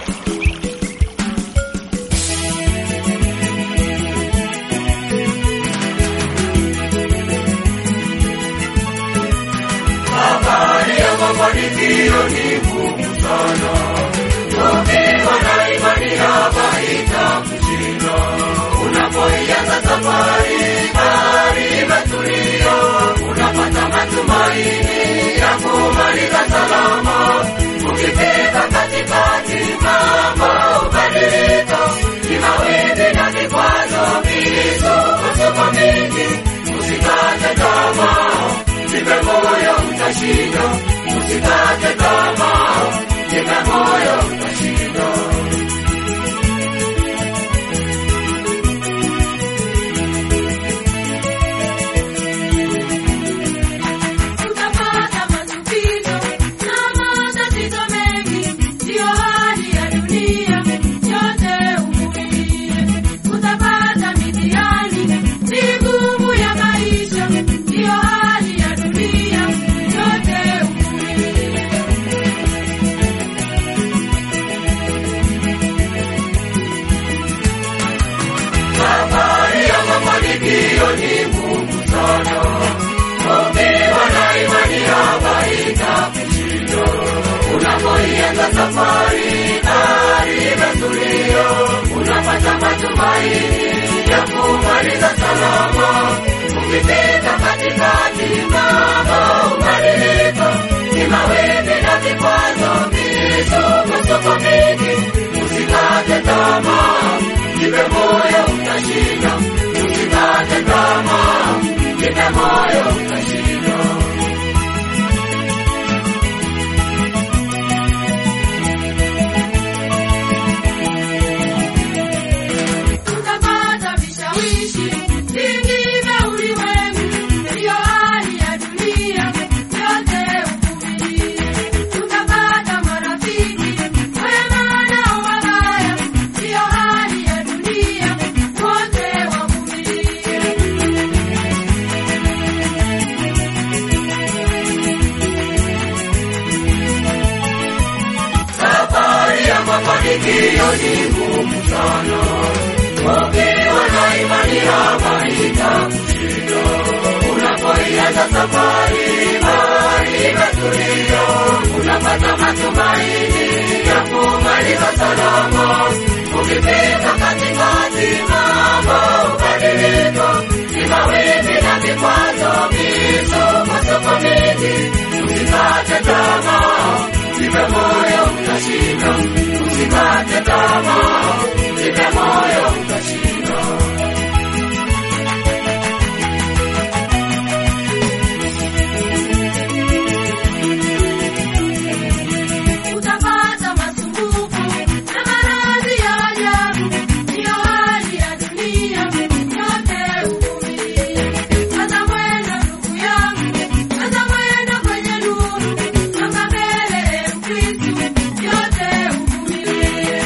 Habari ya mafanikio ni ngumu sana, ukiwa na imani hapa itakushinda. Unapoianza safari, bahari imetulia, unapata matumaini ya kumaliza salama. Ukifika katikati, mambo hubadilika, ni mawimbi na vikwazo, misukosuko mingi. Usikate tamaa, jipe moyo, utashinda. Usikate tamaa, jipe moyo, utashinda. Utapata matatizo na matatizo mengi, ndiyo hali ya dunia, yote uvumilie. Utapata mitihani migumu ya maisha, ndiyo hali ya dunia, yote uvumilie. Safari ya mafanikio ni ngumu sana, ukiwa na imani hapa itakushinda. Unapoianza safari, bahari imetulia, unapata matumaini ya kumaliza salama. Ukifika katikati, mambo hubadilika, ni mawimbi na vikwazo, misukosuko mingi. Usikate tamaa, jipe moyo, utashinda. Usikate tamaa, jipe moyo, utashinda. Utapata vishawishi vingi vya ulimwengu, ndiyo hali ya dunia, yote uvumilie. Utapata marafiki wema na wabaya, ndiyo hali ya dunia, wote wavumilie. Safari ya mafanikio ni ngumu sana, ukiwa na imani hapa itakushinda. Unapoianza safari, bahari imetulia, unapata matumaini ya kumaliza salama. Ukifika katikati, mambo hubadilika, ni mawimbi na vikwazo, misukosuko mingi. Usikate tamaa, jipe moyo, utashinda. Usikate tamaa, jipe moyo, utashinda. Utapata masumbuko na maradhi ya ajabu, ndiyo hali ya dunia, yote uvumilie. Kaza mwendo ndugu yangu, kaza mwendo kwenye nuru, songa mbele e Mkristu, yote uvumilie.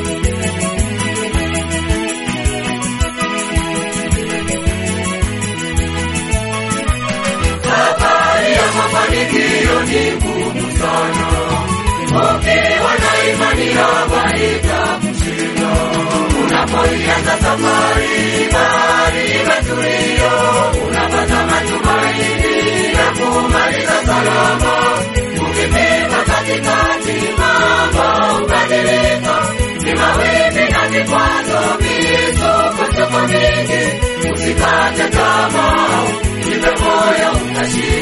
Safari ya mafanikio ni ngumu sana, ukiwa na imani hapa itakushinda. Unapoianza safari, bahari imetulia, unapata matumaini ya kumaliza salama. Ukifika katikati, mambo hubadilika, ni mawimbi na vikwazo, misukosuko mingi. Usikate tamaa, jipe moyo, utashinda.